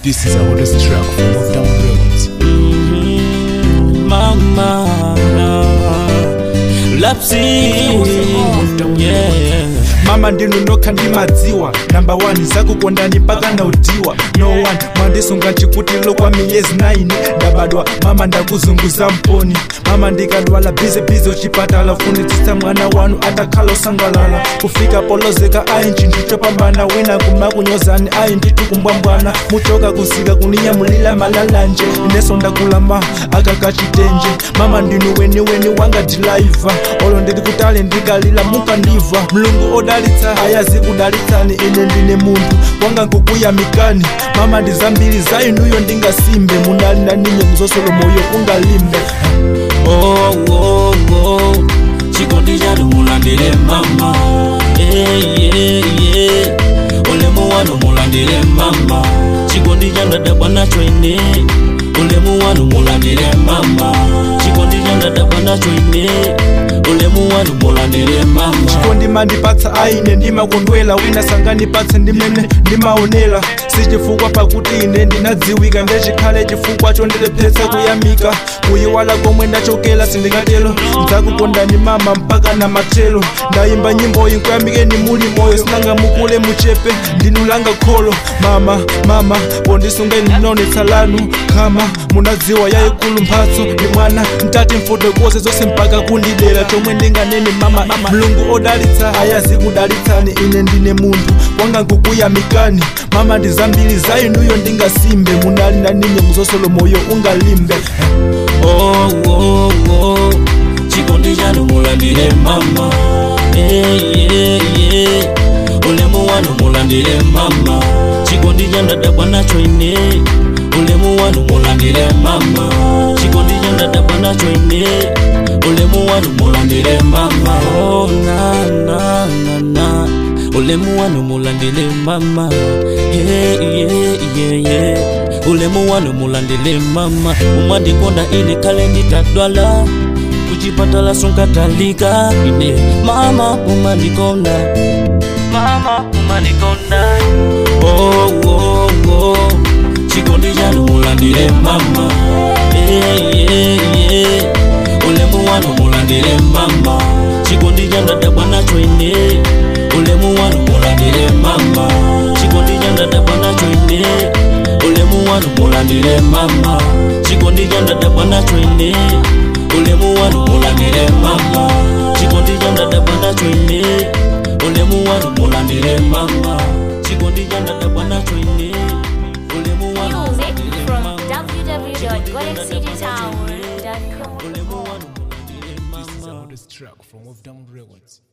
This is our latest track from Off Down Records. mama lapsi yeah. mama ndinonokha ndimadziwa namba 1 zakukondani mpaka naudiwa no one mwandisunga chikutilo kwa miyezi 9 ndabadwa mama ndakuzunguza mponi mama ndikadwala bizibizi uchipatala funitsitsa mwana wanu atakhala usangalala kufika polozeka ayi nchintu chopambana wina kumakunyozani ayi ndithu kumbwambwana muchoka kusika kuninyamulila malalanje ineso ndakulama akakachitenje mama ndinu weniweni wanga dilaiva olo ndili kutali ndikalila mukandiva mlungu odalitsa ayazi kudalitsani ine ndine munthu wanga nkukuyamikani mama ndi zambiri za inuyo ndingasimbe munali na ninye muzosolo moyo ungalimbe oh, oh, oh. chikondi chanu mulandire mama yeah, yeah, yeah. ulemu wanu mulandire mama chikondi chandadabwa nacho ine ulemu wanu mulandire mama chikondi chandadabwa nacho ine ulemu wanu mulandire mama chikondi mandipatsa aine ndimakondwela wina sanganipatse ndimene ndimaonera sichifukwa pakuti ine ndinadziwika ndechikhale chifukwa chondilephetsa kuyamika kuyiwala komwe ndachokera sindingatero ndzakukondani mama mpaka na matelo ndayimba nyimboyi nkuyamikeni muli moyo sinanga mukule muchepe ndinulanga kholo mama mama pondisungeni ndinaonetsa lanu khama munadziwa yayikulu mphatso ndi mwana mtati mfotokoze zonse mpaka kundidera chomwe ndinganene mama mlungu odalitsa ayazi kudalitsani ine ndine munthu wanga nkukuyamikani mama ndi zambiri za inuyo ndingasimbe munali na ninye muzosolo moyo ungalimbe oh, oh, oh. chikondi chanu mulandire mama yeah, yeah, yeah. ulemu wanu mulandire mama chikondi chandadabwa nacho ine ulemu wanu mulandire mama chikondi chandadabwa nacho ine ulemu wanu mulandire mama oh, na, na, na, na. ulemu wanu mulandire mama yeah, yeah, yeah, yeah. ulemu wanu mulandire mama umwandikonda ine kale nditadwala kuchipatala sunkatalika ine mama umandikonda mama umandikonda oh, oh, oh. chikondi chanu mulandire mama yeah, yeah, yeah. ulemu wanu mulandire mama chikondi chandadabwa nacho ine ulemu wanu mulandire mama chikondi chandadabwa nacho ine ulemu wanu mulandire mama chikondi chandadabwa nacho ine ulemu wanu mulandire mama chikondi chandadabwa nacho ine ulemu wanu mulandire mama chikondi chandadabwa nacho ine ulemu wanu Music mulandire from mama www.goldencitytower.com. ulemu wanu mulandire This is mama our latest track from Off Down Records.